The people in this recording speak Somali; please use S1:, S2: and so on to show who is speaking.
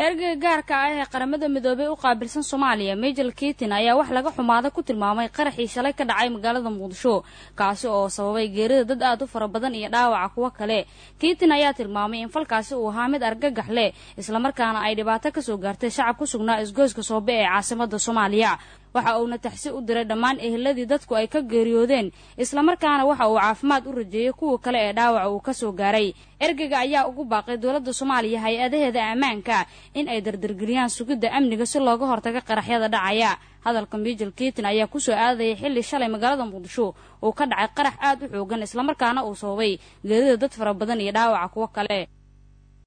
S1: ergeyga gaarka ah ee qaramada midoobey u qaabilsan soomaaliya majel kitin ayaa wax laga xumaada ku tilmaamay qaraxii shalay ka dhacay magaalada muqdisho kaasi oo sababay geerida dad aad u fara badan iyo dhaawaca kuwo kale kitin ayaa tilmaamay in falkaasi uu ahaa mid argagax leh islamarkaana ay dhibaato kasoo gaartay shacab ku sugnaa isgoyska soobe ee caasimada soomaaliya waxa uuna taxsi u diray dhammaan eheladii dadku ay ka geeriyoodeen islamarkaana waxa uu caafimaad u rajeeyey kuwa kale ee dhaawaca uu kasoo gaaray ergeyga ayaa ugu baaqay dowladda soomaaliya hay-adaheeda ammaanka in ay dardargeliyaan sugidda amniga si looga hortaga qaraxyada dhacaya hadalka miijel kiitin ayaa kusoo aadayay xilli shalay magaalada muqdisho uu ka dhacay qarax aad u xoogan islamarkaana uu sababay geerida dad fara badan iyo dhaawaca kuwo kale